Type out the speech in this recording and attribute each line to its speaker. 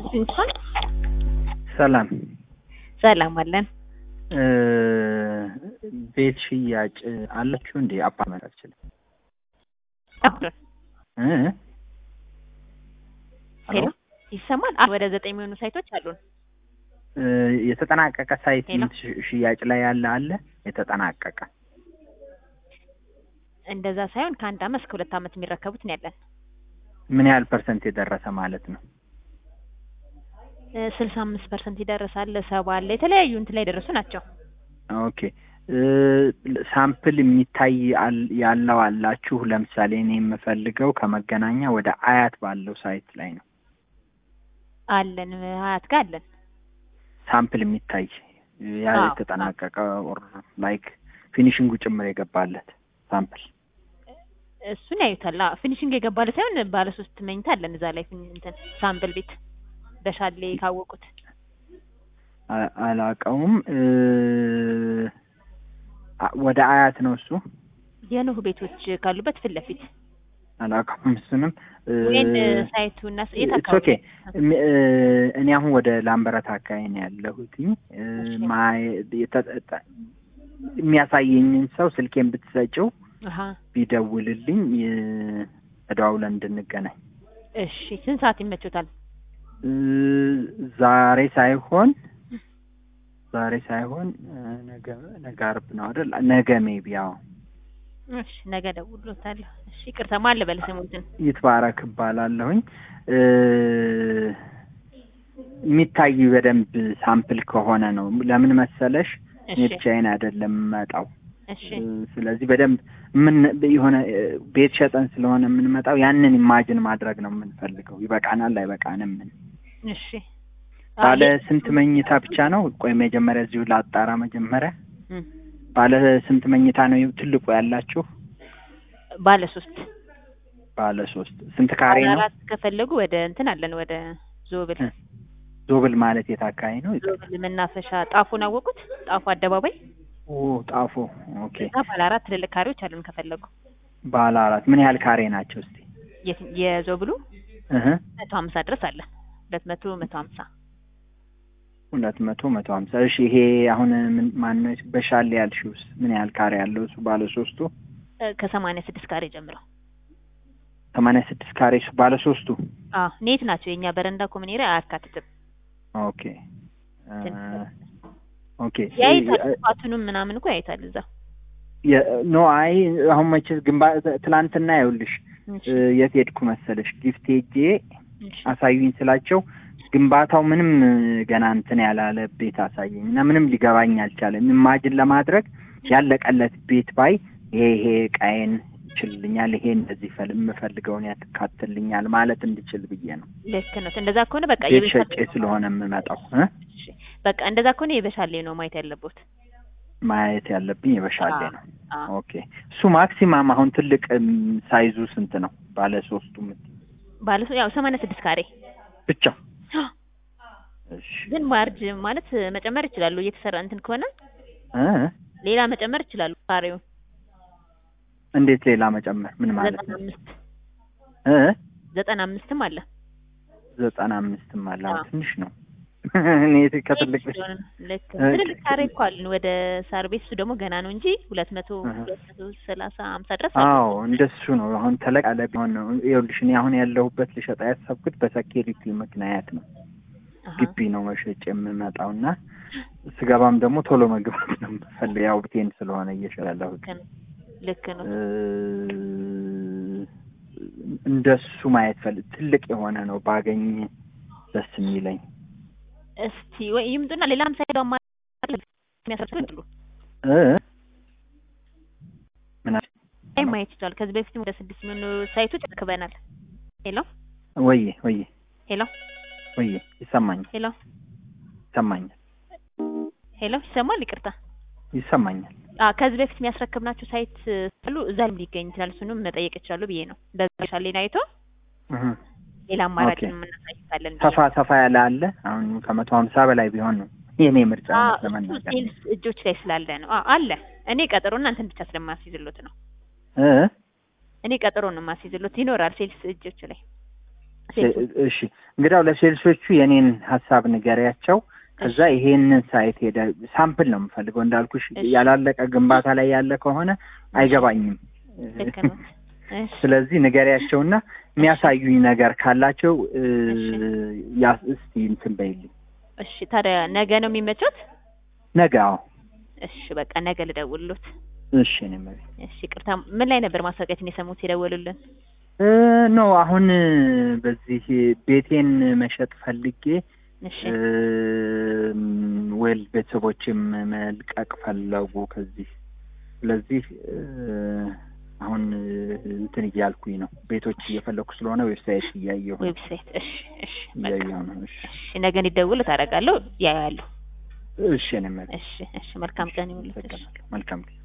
Speaker 1: እንኳን
Speaker 2: ሰላም
Speaker 1: ሰላም አለን።
Speaker 2: እ ቤት ሽያጭ አላችሁ እንዴ? አፓርትመንት አልችልም እ
Speaker 1: ሄሎ ይሰማል? ወደ ዘጠኝ የሚሆኑ ሳይቶች አሉን።
Speaker 2: እ የተጠናቀቀ ሳይት
Speaker 1: ሄሎ።
Speaker 2: ሽ- ሽያጭ ላይ ያለ አለ? የተጠናቀቀ
Speaker 1: እንደዛ ሳይሆን ከአንድ አመት እስከ ሁለት አመት የሚረከቡት ነው ያለን።
Speaker 2: ምን ያህል ፐርሰንት የደረሰ ማለት ነው?
Speaker 1: ስልሳ አምስት ፐርሰንት ይደርሳል፣ ሰባ አለ፣ የተለያዩ እንትን ላይ የደረሱ ናቸው።
Speaker 2: ኦኬ እ ሳምፕል የሚታይ አል- ያለው አላችሁ? ለምሳሌ እኔ የምፈልገው ከመገናኛ ወደ አያት ባለው ሳይት ላይ ነው።
Speaker 1: አለን ሀያት ጋር አለን።
Speaker 2: ሳምፕል የሚታይ ያ
Speaker 1: አዎ፣
Speaker 2: የተጠናቀቀ ኦር ላይክ ፊኒሽንጉ ጭምር የገባለት ሳምፕል
Speaker 1: እሱን ያዩታል። አዎ፣ ፊኒሽንግ የገባለ ሳይሆን ባለ ሶስት መኝታ አለን እዛ ላይ ፊኒ- እንትን ሳምፕል ቤት በሻሌ ካወቁት
Speaker 2: አ- አላቀውም እ አ- ወደ አያት ነው እሱ
Speaker 1: የኖህ ቤቶች ካሉበት ፊት ለፊት
Speaker 2: አላቀውም እሱንም እ
Speaker 1: ወይን ሳይቱ እና የት
Speaker 2: ኢትስ
Speaker 1: አካባቢ
Speaker 2: ኦኬ እም- እ እኔ አሁን ወደ ላምበረት አካባቢ ነው ያለሁትኝ እ
Speaker 1: እሺ።
Speaker 2: ማየ- የተ- ተ- የሚያሳየኝን ሰው ስልኬን ብትሰጪው
Speaker 1: አሀ
Speaker 2: ቢደውልልኝ እ ተደዋውለን እንድንገናኝ
Speaker 1: እሺ ስንት ሰዓት ይመቾታል?
Speaker 2: እ ዛሬ ሳይሆን ዛሬ ሳይሆን እ ነገ ነገ ዓርብ ነው አይደል? ነገ ሜቢ ያው
Speaker 1: እሺ ነገ እደውልልዎታለሁ። እሺ ይቅርታ ማን ልበል ስሙትን?
Speaker 2: ይትባረክ እባላለሁኝ። እ የሚታይ በደንብ ሳምፕል ከሆነ ነው። ለምን መሰለሽ እኔ
Speaker 1: እሺ
Speaker 2: ብቻዬን አይደለም የምመጣው።
Speaker 1: እሺ
Speaker 2: እ ስለዚህ በደንብ ምን የሆነ እ ቤት ሸጠን ስለሆነ የምንመጣው ያንን ኢማጅን ማድረግ ነው የምንፈልገው። ይበቃናል አይበቃንም ምን
Speaker 1: እሺ
Speaker 2: ባለ
Speaker 1: አይ፣
Speaker 2: ስንት መኝታ ብቻ ነው? ቆይ መጀመሪያ እዚሁ ላጣራ። መጀመሪያ
Speaker 1: እም፣
Speaker 2: ባለ ስንት መኝታ ነው ትልቁ ያላችሁ?
Speaker 1: ባለ ሶስት
Speaker 2: ባለ ሶስት ስንት ካሬ
Speaker 1: ባለ
Speaker 2: ነው?
Speaker 1: አራት ከፈለጉ ወደ እንትን አለን ወደ ዞብል
Speaker 2: እ ዞብል ማለት የት አካባቢ ነው?
Speaker 1: ዞብል መናፈሻ ጣፉን አወቁት? ጣፉ አደባባይ
Speaker 2: ኦ ጣፎ። ኦኬ
Speaker 1: እዛ ባለ አራት ትልልቅ ካሬዎች አሉን ከፈለጉ
Speaker 2: ባለ አራት ምን ያህል ካሬ ናቸው እስቲ?
Speaker 1: የት- የዞብሉ
Speaker 2: እህ
Speaker 1: መቶ ሀምሳ ድረስ አለ ሁለት መቶ መቶ ሀምሳ
Speaker 2: ሁለት መቶ መቶ ሀምሳ እሺ። ይሄ አሁን ምን ማን ነው በሻሌ ያልሽውስ ምን ያህል ካሬ ያለው እሱ ባለ ሶስቱ?
Speaker 1: እ፣ ከሰማንያ ስድስት ካሬ ጀምረው
Speaker 2: ሰማንያ ስድስት ካሬ እሱ ባለ ሶስቱ?
Speaker 1: አዎ ኔት ናቸው የኛ በረንዳ ኮሚኔሪ አያካትትም
Speaker 2: ኦኬ እ ኦኬ
Speaker 1: ያይታል
Speaker 2: እ-
Speaker 1: ፋቱንም ምናምን እኮ ያይታል እዛ
Speaker 2: የ- ኖ አይ አሁን መቼ ግንባ ትላንትና ይኸውልሽ
Speaker 1: እሺ፣
Speaker 2: እ የት ሄድኩ መሰለሽ ጊፍት ሄጄ
Speaker 1: እሺ።
Speaker 2: አሳዩኝ ስላቸው ግንባታው ምንም እ ገና እንትን ያላለ ቤት አሳየኝ እና ምንም ሊገባኝ አልቻለም። ኢማጅን ለማድረግ ያለቀለት ቤት ባይ ይሄ ይሄ ዕቃዬን ይችልልኛል፣ ይሄ እንደዚህ ፈል- የምፈልገውን ያካትልኛል ማለት እንድችል ብዬ ነው።
Speaker 1: ልክ ነው። እንደዛ ከሆነ በቃ
Speaker 2: ቤት
Speaker 1: የበሻሌ
Speaker 2: ሸጬ ስለሆነ የምመጣው እ
Speaker 1: እሺ፣ በቃ እንደዛ ከሆነ የበሻሌ ነው ማየት ያለቦት።
Speaker 2: ማየት ያለብኝ የበሻሌ
Speaker 1: አዎ፣
Speaker 2: ነው።
Speaker 1: አዎ።
Speaker 2: ኦኬ እሱ ማክሲማም አሁን ትልቅ እም፣ ሳይዙ ስንት ነው? ባለ ሶስቱ የምትይው
Speaker 1: ባለ ያው ሰማንያ ስድስት ካሬ
Speaker 2: ብቻ? እሺ
Speaker 1: ግን ማርጅ ማለት መጨመር ይችላሉ። እየተሰራ እንትን ከሆነ
Speaker 2: እ
Speaker 1: ሌላ መጨመር ይችላሉ። ካሬውን
Speaker 2: እንዴት ሌላ መጨመር ምን ማለት
Speaker 1: ዘጠና
Speaker 2: ነው?
Speaker 1: አምስት
Speaker 2: እ
Speaker 1: ዘጠና አምስትም አለ።
Speaker 2: ዘጠና አምስትም አለ። አዎ
Speaker 1: አዎ።
Speaker 2: ትንሽ ነው። እኔ ከትልቅ ቤት
Speaker 1: ስለሆነ ልክ
Speaker 2: እ-
Speaker 1: ትልልቅ ካሬ እኮ አለን። ወደ ሳር ቤት እሱ ደግሞ ገና ነው እንጂ ሁለት መቶ
Speaker 2: እህ።
Speaker 1: ሁለት መቶ ሰላሳ ሀምሳ ድረስ አለ።
Speaker 2: አዎ እንደሱ ነው። አሁን ተለቅ ያለ ቢሆን ነው። ይኸውልሽ እኔ አሁን ያለሁበት ልሸጣ ያሰብኩት በሴኪሪቲ ምክንያት ነው።
Speaker 1: አሃ።
Speaker 2: ግቢ ነው መሸጭ የምመጣው እና ስገባም ደግሞ ቶሎ መግባት ነው የምፈልገው። ያው ብቴን ስለሆነ እየሸጥ ያለሁት
Speaker 1: ልክ ነው። ልክ ነው።
Speaker 2: እ፣ እንደሱ ማየት ፈልግ ትልቅ የሆነ ነው ባገኝ ደስ የሚለኝ
Speaker 1: እስቲ ወይ ይምጡና ሌላም ሳይዶ የሚያሰርቱ ይሉ
Speaker 2: እ ምን አልሽ?
Speaker 1: አይ ማየት ይችላል። ከዚህ በፊትም ወደ ስድስት የሚሆኑ ሳይቶች አክበናል። ሄሎ
Speaker 2: ወዬ ወዬ
Speaker 1: ሄሎ
Speaker 2: ወዬ ይሰማኛል
Speaker 1: ሄሎ
Speaker 2: ይሰማኛል
Speaker 1: ሄሎ ይሰማል? ይቅርታ
Speaker 2: ይሰማኛል።
Speaker 1: አ ከዚህ በፊት የሚያስረክብናቸው ሳይት ስሉ እዛ ላይ ሊገኝ ይችላል። እሱንም መጠየቅ ይችላሉ ብዬ ነው። በዛ ሻሌን አይቶ
Speaker 2: እህ
Speaker 1: ሌላ አማራጭ
Speaker 2: ኦኬ።
Speaker 1: የምናሳይታለን ብዬ
Speaker 2: ሰፋ ሰፋ ያለ አለ። አሁን ከመቶ ሀምሳ በላይ ቢሆን ነው የኔ ምርጫ
Speaker 1: አ
Speaker 2: እውነት
Speaker 1: እሱ
Speaker 2: ለመናገር
Speaker 1: ሴልስ እጆች ላይ ስላለ ነው። አ አለ እኔ ቀጠሮ እናንተን ብቻ ስለማስይዝሎት ነው።
Speaker 2: እ
Speaker 1: እኔ ቀጠሮ ነው የማስይዝሎት ይኖራል ሴልስ እጆች ላይ ሴልሶች
Speaker 2: እሺ እንግዲያው ለሴልሶቹ የኔን ሀሳብ ንገሪያቸው። ከዛ ይሄንን ሳይት ሄደ ሳምፕል ነው የምፈልገው እንዳልኩሽ
Speaker 1: እሺ።
Speaker 2: ያላለቀ ግንባታ ላይ ያለ ከሆነ አይገባኝም።
Speaker 1: ልክ ነው። እሺ
Speaker 2: ስለዚህ ንገሪያቸውና የሚያሳዩኝ ነገር ካላቸው እ፣
Speaker 1: እሺ።
Speaker 2: ያ እስቲ እንትን በይልኝ
Speaker 1: እሺ ታዲያ ነገ ነው የሚመቾት?
Speaker 2: ነገ። አዎ
Speaker 1: እሺ በቃ ነገ ልደውልሎት።
Speaker 2: እሺ እኔ መቤት
Speaker 1: እሺ ቅርታ፣ ምን ላይ ነበር ማስታወቂያችን የሰሙት የደወሉልን?
Speaker 2: እ፣ ኖ አሁን በዚህ ቤቴን መሸጥ ፈልጌ
Speaker 1: እሺ
Speaker 2: ወል ቤተሰቦችም መልቀቅ ፈለጉ ከዚህ ስለዚህ እ፣ አሁን እንትን እያልኩኝ ነው ቤቶች እየፈለኩ ስለሆነ ዌብሳይት እያየሁ ነው
Speaker 1: ዌብሳይት። እሺ እሺ በቃ
Speaker 2: እያየሁ ነው እሺ
Speaker 1: እሺ ነገ እንዲደውል ታደርጋለሁ። ያያሉ።
Speaker 2: እሺ እኔ መቤት
Speaker 1: እሺ እሺ መልካም ቀን ይሁንልሽ።
Speaker 2: አመሰግናለሁ መልካም ጊዜ